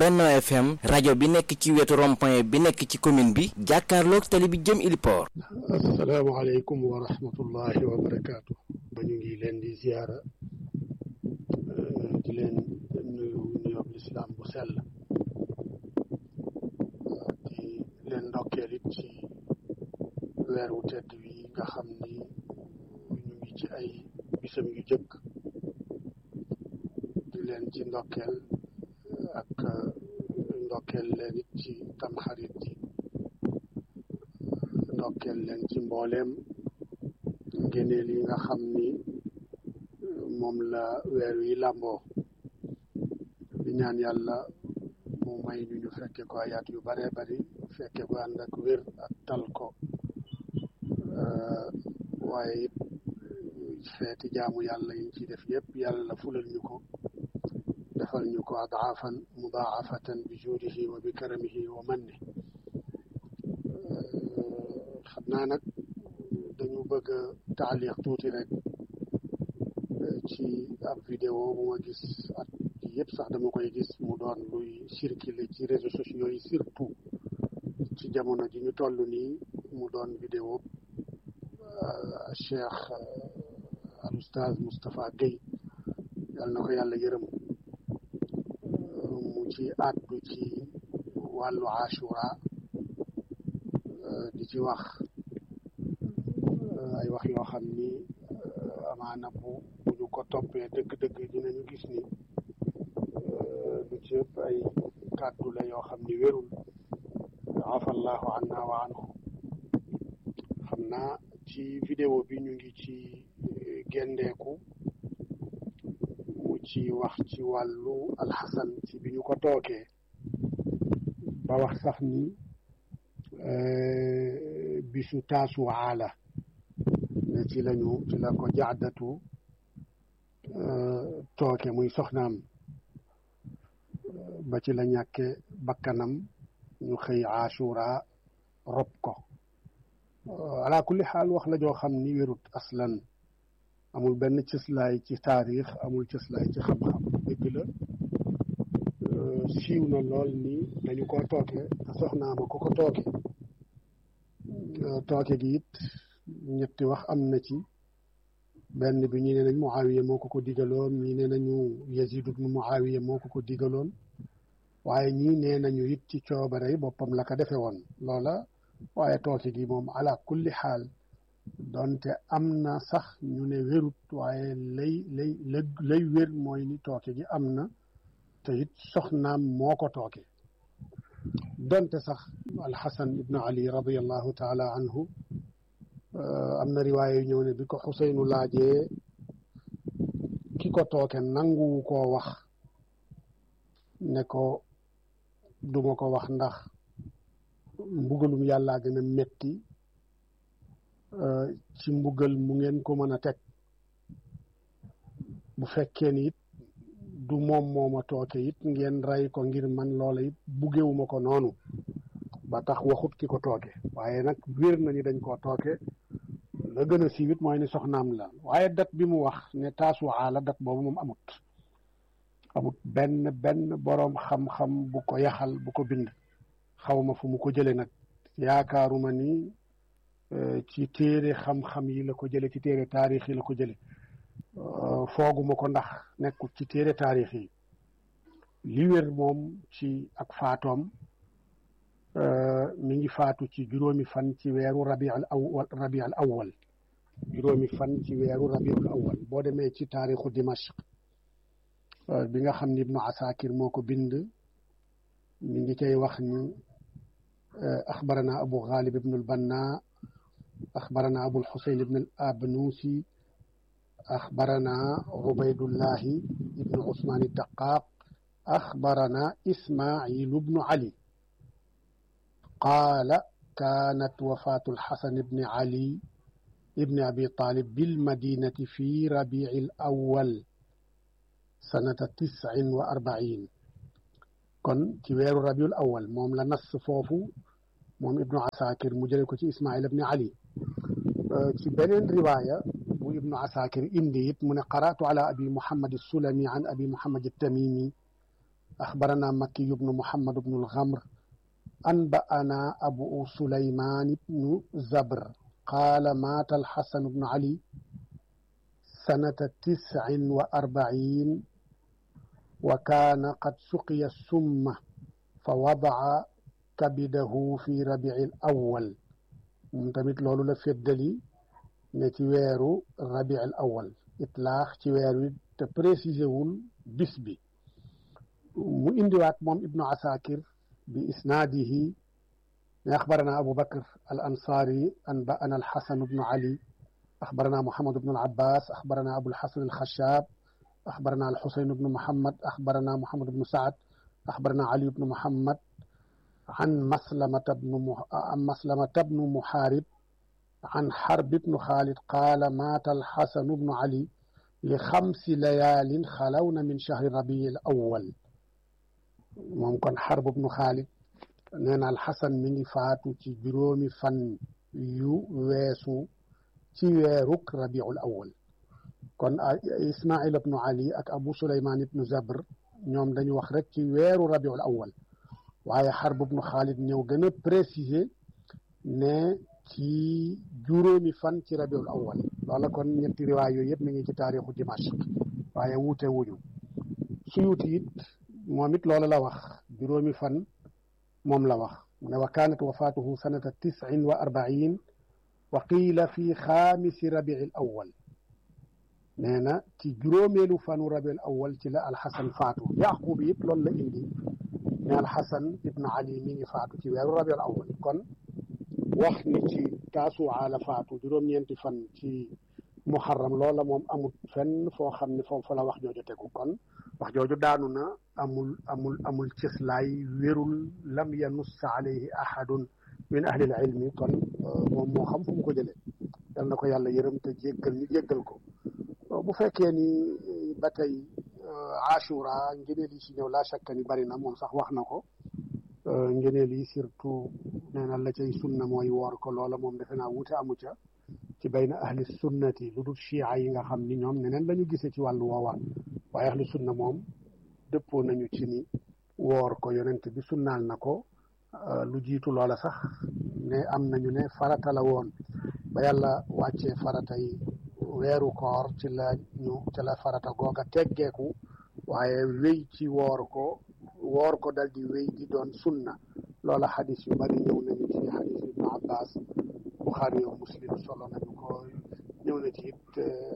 Benno FM rajo bi nekk ci wetu rond-point bi nekk ci commune bi jàkkaarloog tali bi jëm Iliport. asalaamaaleykum wa rahmatullahi wa barakaatu. ba ñu ngi leen di ziyaara di leen nuyu nuyoo lislaam bu sell di leen ndokkeel it ci weer wu tedd wi nga xam ni ñu ngi ci ay bisam yu jëkk di leen ci ndokkeel ak ndokkeel leen it ci tamxarit ji ndokkeel leen ci mbooleem ngéneel yi nga xam ni moom la weer wi làmboo di ñaan yàlla mu may ñu ñu fekke ko ayaat yu bare bari fekke ko ànd ak wér ak tal ko waaye it feeti jaamu yàlla yiñ ci def yëpp yàlla fulal ñu ko defal ñu ko adaafan mudaafatan bi juudihi wa bi karamihi wa manni xam naa nag dañu bëgg a taaliq tuuti rek ci ab vidéo bu ma gis at yëpp sax dama koy gis mu doon luy circuler ci réseaux sociaux yi surtout ci jamono ji ñu toll nii mu doon vidéo cheikh al oustaz Moustapha Guèye yal na ko yàlla yërëm mu ci àddu ci wàllu ashura di ci wax ay wax yoo xam ni amaana bu bu ñu ko toppee dëgg-dëgg dinañu gis ni lu ci ëpp ay kàddu la yoo xam ni wérul afallahu anna wa anhu xam naa ci vidéo bi ñu ngi ci gendeeku mu ci wax ci wàllu alxasan ci bi ñu ko tookee ba wax sax ni bisu taasuwaa la ne ci lañu ci la ko jaadatu tooke muy soxnaam ba ci la ñàkke bakkanam ñu xëy ashura rob ko ala kulli xaal wax la joo xam ni wérut aslan amul benn cëslaay ci taarix amul cëslaay ci xam-xam dëgg la siiw na lool ni dañu ko tooke te soxnaama ko ko tooke tooke gi it ñetti wax am na ci benn bi ñi ne nañ Muawiya moo ko ko digaloon ñi ne nañu Yazid ibnu Muawiya moo ko ko digaloon waaye ñii nee nañu it ci coobare boppam la ko defe woon loola waaye tooke gi moom ala kulli xaal donte am na sax ñu ne wérut waaye lay lay lay wér mooy ni tooke gi am na te it soxnaam moo ko tooke donte sax alxasan ibnu ali radiallahu taala anhu am na riwaaya yu ñëw ne bi ko xuseynu laajee ki ko tooke nanguwu koo wax ne ko duma ko wax ndax mbugalum yàllaa gën a metti ci mbugal mu ngeen ko mën a teg bu fekkee ni it du moom mooma tooke it ngeen rey ko ngir man loola it buggewuma ko noonu ba tax waxut ki ko tooke waaye nag wér na ni dañ koo tooke la gën a siiwit mooy ni soxnaam la waaye dat bi mu wax ne taasuwaa la dat boobu moom amut amut benn benn boroom xam-xam bu ko yaxal bu ko bind xawma fu mu ko jële nag yaakaaruma ni ci téere xam-xam yi la ko jële ci téere taarix yi la ko jële fooguma ko ndax nekkul ci téere taarix yi li wér moom ci ak faatoom mi ngi faatu ci juróomi fan ci weeru rabiul awwal rabiul awwal juróomi fan ci weeru rabiul awwal boo demee ci taarixu dimashq bi nga xam ni ibnu asakir moo ko bind mi ngi cay wax ni axbarana abu ghalib ibnu albanna axbarana abu lxusayn ibnu al abnuusi axbarana ubaydullahi ibnu usmaan daqaaq axbarana ismailu bnu ali qaala kaanat wafaatu alxasan ibni ali ibni abi talib bilmadinati fi rabici al awwal sanata tiscin wa arbain kon ci weeru rabiul awal moom la nas foofu moom ibnu asakir mu jële ko ci ismail ibni ali ci beneen riwaaya bu ibnu asakir indi it mu ne qara'tu ala abi muhammad sulami an abi muhammad tamimi axbarana makki bnu muhammad bnu alxamr anba'ana abu sulaymaan bnu zabr qaala maata alxasan bnu ali sanata tiscin wa arbaciin wa kaana qad suqiya summa fa wadaca kabidahu fi rabici al awal moom tamit loolu la feddali ne ci weeru rabici al awal itlaax ci weer wi te précisé wul bis bi mu indiwaat moom ibnu asakir bi isnaadihi ne axbarana abu bakr al ansaari anba'ana al xasan bnu ali axbarana muhammad bnu al abbas axbarana abul xasan al xashaab axbarana al xusayn bnu muhammad axbarana muhammad bnu saad axbarana ali bnu muhammad an maslamata bnu an maslamata bnu muxaarib an xarb bnu xaalid qaala maata al xasan bnu ali li xamsi layaalin xalawna min chahri rabii al awal moom kon xarb bnu xaalid nee na alxasan mi ngi faatu ci juróomi fan yu weesu ci weeruk rabiul awal kon ismail ibnu ali ak abu suleyman ibnu zabr ñoom dañu wax rek ci weeru rabiul awal waaye xarb bnu xaalid ñëw gën a préciser ne ci juróomi fan ci rabiul awal loola kon ñetti riwaay yooyu yëpp mi ngi ci taarixu dimashq waaye wuute wuñu suyuti it moom it loola la wax juróomi fan moom la wax mu ne wa kaanat wafaatuhu sanata tis'in wa arbain wa qiila fi xaamisi rabiil awal nee na ci juróomeelu fanu rabiul awal ci la alxasan faatu yaqub it loolu la indi ne alxasan ibnu ali mi ngi faatu ci weeru rabiul awal kon wax ni ci taasuwaa la faatu juróom-ñeenti fan ci muharram loola moom amul fenn foo xam ne foofu la wax jooju tegu kon wax jooju daanu na amul amul amul cëslaay wérul lam yanussa alayhi ahadun min ahli al ilmi kon moom moo xam fu mu ko jëlee yal na ko yàlla yërëm te jéggal ñu jéggal ko bu fekkee ni ba tey ashura ngëneel yi ci ñëw laa shakka ni bari na moom sax wax na ko ngëneel yi surtout nee na la cay sunna mooy woor ko loola moom defe naa wuute amu ca ci bayna ahli sunnati lu dul chia yi nga xam ni ñoom neneen la ñu gisee ci wàllu woowaa waaye ahli sunna moom dëppoo nañu ci ni woor ko yonent bi sunnaal na ko lu jiitu loola sax ne am nañu ne farata la woon ba yàlla wàccee farata yi weeru koor ci la ñu ci la farata googa teggeeku waaye wéy ci woor ko woor ko dal di wéy di doon sunna loola xadis yu bari ñëw nañu ci xadis ibnu abbas buxaari yow muslim solo nañu ko ñëw na ci it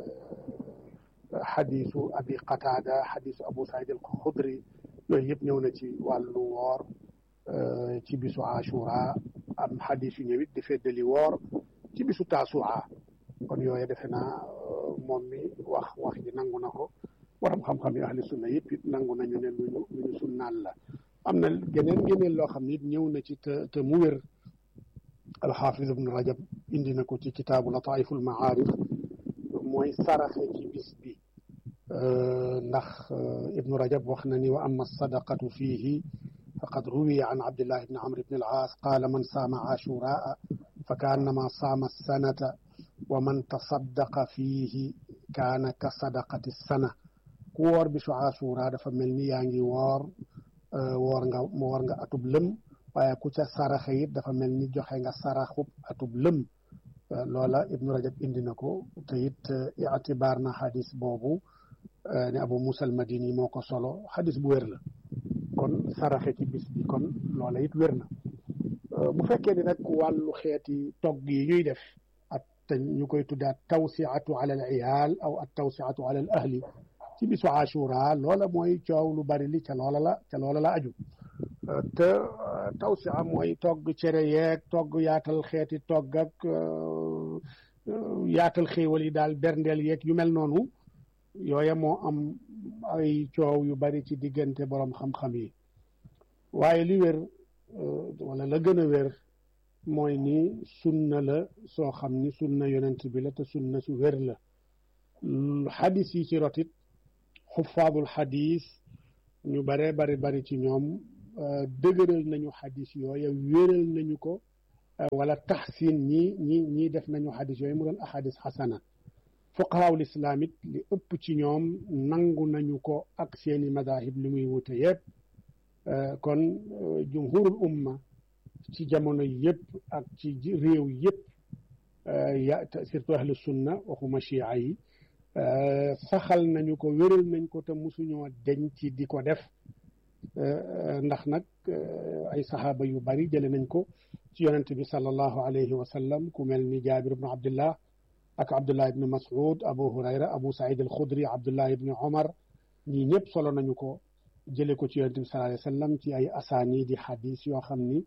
xadisu abi qataada xadisu abu saïd al xudri yooyu yëpp ñëw na ci wàllu woor ci bisu ashura am xadis yu ñëwit di feddali woor ci bisu taasua kon yooyu defe naa moom mi wax wax ji nangu na ko waram xam-xam yi ahli sunna yëpp it nangu nañu ne luñu lu ñu sunnaal la am na geneen geneen loo xam ne it ñëw na ci te te mu wér alxaafis ibnu rajab indi na ko ci kitaabu lataiful maarif mooy saraxe ci bis bi ndax ibnu rajab wax na ni wa amma sadaqatu fiihi faqad ruwiya an abdillah ibni amr ibni al-aas qaala man saama ashuraa fa kaannama saama sanata wa man tasaddaqa fiihi kaana ka sadaqati sana ku woor bisu asura dafa mel ni yaa ngi woor woor nga woor nga atub lëm waaye ku ca saraxe it dafa mel ni joxe nga saraxub atub lëm loola ibnu rajab indi na ko te it itibaar na xadis boobu ne abu musa al madini moo ko solo xadis bu wér la kon saraxe ci bis bi kon loola it wér na bu fekkee ni nag wàllu xeeti togg yi ñuy def ak te ñu koy tuddaat tawsiatu ala al iyaal aw at tawsiatu ala al ahli ci bisu ashura loola mooy coow lu bari li ca loola la ca loola la aju te tawsia mooy togg cere yeeg togg yaatal xeeti togg ak yaatal xéewal yi daal berndeel yeeg yu mel noonu yooya moo am ay coow yu bari ci diggante borom xam-xam yi waaye li wér wala la gën a wér mooy ni sunna la soo xam ni sunna yonent bi la te sunna su wér la xadis yi ci rotit xufaadul xadis ñu bare bari bari ci ñoom dëgëral nañu xadis yooya wéral nañu ko wala taxsin ñi ñi ñii def nañu xadis yooyu mu doon ahadis xasana fuqahaawul islaam it li ëpp ci ñoom nangu nañu ko ak seeni madahib li muy wute yëpp kon jumhurul umma ci jamono yëpp ak ci réew yëpp ya surtout ahlu sunna waxuma chia yi saxal nañu ko wéral nañ ko te musuñoo deñ ci di ko def ndax nag ay saxaaba yu bari jële nañ ko ci yonent bi sallallahu alayhi wa sallam ku mel ni jaabir ibnu abdullah ak abdullah ibnu mas'ud abu hurayra abu saïd al xudri abdullah ibnu omar ñii ñëpp solo nañu ko jële ko ci yonent bi sallallahu alayhi wa sallam ci ay asaani di xadis yoo xam ni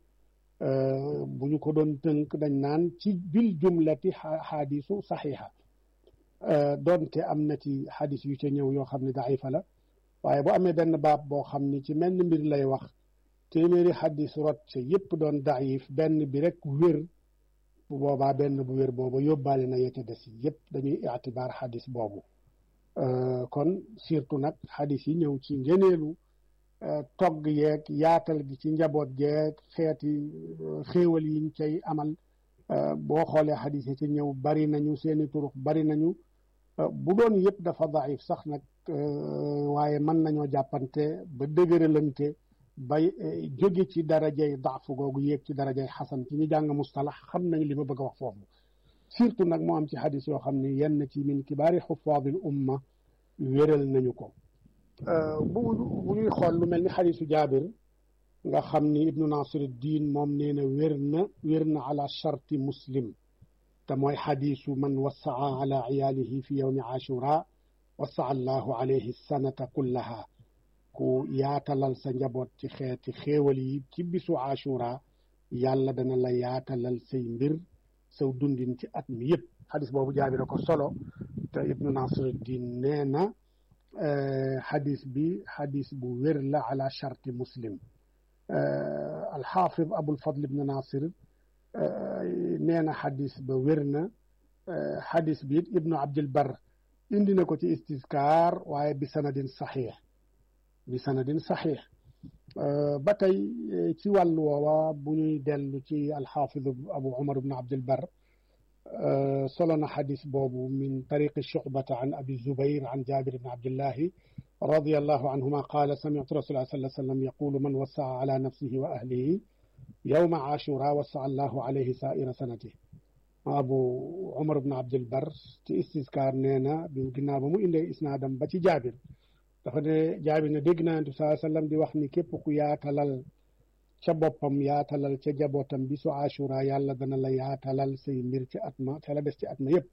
bu ñu ko doon tënk dañ naan ci bil jumlati xadisu saxiixa doonte am na ci xadis yu ca ñëw yoo xam ne daifa la waaye bu amee benn baab boo xam ni ci menn mbir lay wax téeméeri xadis rot ca yépp doon daif benn bi rek wér bu boobaa benn bu wér boobu yóbbaale na yecca des yépp dañuy itibaar xadis boobu kon surtout nag xadis yi ñëw ci ngeneelu togg yeeg yaatal gi ci njaboot geeg xeeti xéewal yiñ cay amal boo xoolee xadis yi ci ñëw bari nañu seeni turux bari nañu bu doon yëpp dafa daif sax nag waaye mën nañoo jàppante ba dëgëralante bay jóge ci darajay daafu googu yéeg ci darajay xasan ci ñu jàng mustalax xam nañ li ma bëgg a wax foofu surtout nag moo am ci xadis yoo xam ne yenn ci min kibaari xufaadil umma wéral nañu ko bu bu ñuy xool lu mel ni xadisu jaabir nga xam ni ibnu nasir diin moom nee na wér na wér na ala charti muslim te mooy xadisu man wassaa ala iyaalihi fi yowmi ashura wassaa allahu alayhi sanata kullaha ku yaatalal sa njaboot ci xeeti xéewal yi ci bisu ashura yàlla dana la yaatalal say mbir saw dundin ci at mi yëpp xadis boobu jaabira ko solo te ibnu nasir diin nee na xadis bi xadis bu wér la ala charti muslim alxaafid abul fadl ibnu nasir nee na xadis ba wér na xadis bi it ibnu abdil bar indi na ko ci istiskaar waaye bi sanadin saxiix bi sanadin saxiix ba tey ci wàllu woowa bu ñuy dellu ci alxaafid abu umar ibnu abdil bar solo na xadis boobu min tariqi shucbata an abi zubair an jabir ibn abdillahi رضي الله عنهما قال سمعت رسول الله صلى الله عليه وسلم يقول من وسع على نفسه وأهله يوم عاشوراء وسع الله عليه سائر سنته أبو عمر بن عبد البر ci istiskaar nee na bi ginnaaw ba mu indee isnaadam ba ci jaabir dafa ne jaabir ne dégg naa Yonent bi sallam di wax ni képp ku yaatalal ca boppam yaatalal ca jabootam bi su ashura yàlla dana la yaatalal say mbir ci at ma ca la des ci at ma yëpp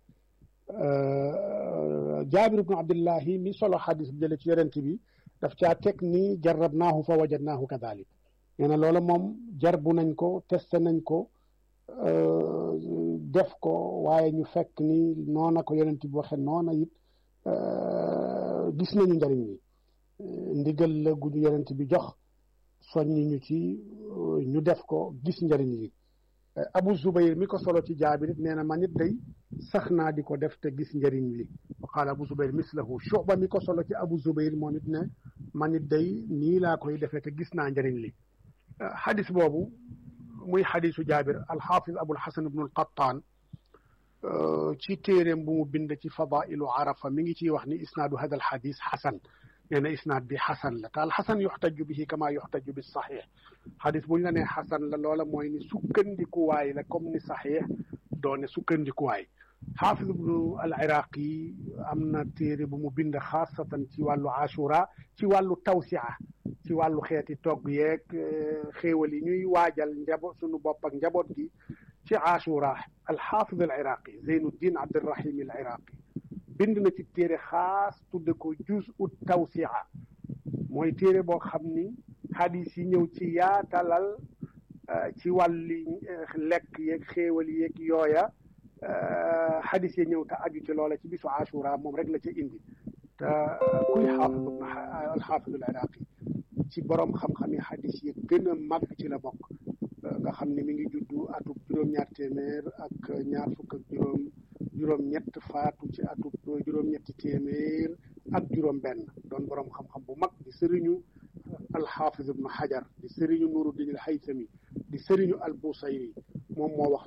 jaabir ibnu abdillahi mi solo xadis bi jële ci yonent bi daf caa teg ni jarrabnaahu fa wajadnaahu kadalik nee na loola moom jarbu nañ ko testé nañ ko def ko waaye ñu fekk ni noona ko yonent bi waxe noona it gis nañu njëriñ li ndigal la gu ñu yonent bi jox soññi ñu ci ñu def ko gis njëriñ li abu zubayr mi ko solo ci jaabir it nee na man it day sax naa di ko def te gis njëriñ li wa qaala abu zubayr mislahu shuba mi ko solo ci abu zubayr moom it ne man it day nii laa koy defee te gis naa njëriñ li xadis boobu muy xadisu jaabir alxaafis abul xasan ibnu alqattaan ci téeréem bu mu bind ci fadailu arafa mi ngi ciy wax ni isnaadu hada alxadis xasan nee na isnaad bi xasan la te alxasan yuxtaju bihi kama yuxtaju bi saxiix xadis bu ñu la nee xasan la loola mooy ni sukkandikuwaay la comme ni saxiix doone sukkandikuwaay xaafis ibnu al iraqi am na téere bu mu bind xaasatan ci wàllu ashura ci wàllu tawsia ci wàllu xeeti togg yeeg xéewal yi ñuy waajal njaboot sunu bopp ak njaboot gi ci ashura alxaafis al iraqi zeynuddin abdirahim al iraqi bind na ci téere xaas tudde ko juz ut tawsia mooy téere boo xam ni xadis yi ñëw ci yaatalal ci wàlli lekk yeeg xéewal yeeg yooya xadis yi ñëw te aju ci loola ci bisu ashura moom rek la ca indi te kuy xaafis ibn alxaafis al iraqi ci borom xam-xam yi xadis yi gën a mag ci la bokk nga xam ne mi ngi juddu atub juróom-ñaar téeméer ak ñaar fukk ak juróom juróom-ñett faatu ci atub juróom-ñetti téeméer ak juróom-benn doon borom xam-xam bu mag di sëriñu alxaafis ibnu xajar di sëriñu nuruddin al haythami di sëriñu al busayri moom moo wax